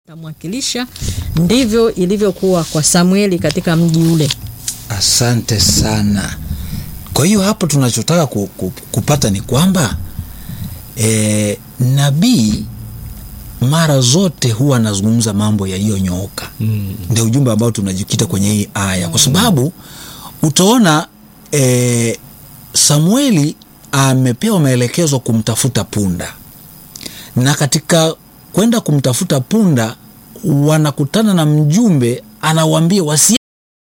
tamwakilisha. Ndivyo ilivyokuwa kwa Samueli katika mji ule. Asante sana. Kwa hiyo hapo tunachotaka ku, ku, kupata ni kwamba e, nabii mara zote huwa anazungumza mambo yaliyonyooka. mm. Ndio ujumbe ambao tunajikita kwenye hii aya, kwa sababu utaona e, Samueli amepewa maelekezo kumtafuta punda, na katika kwenda kumtafuta punda wanakutana na mjumbe anawambia wasi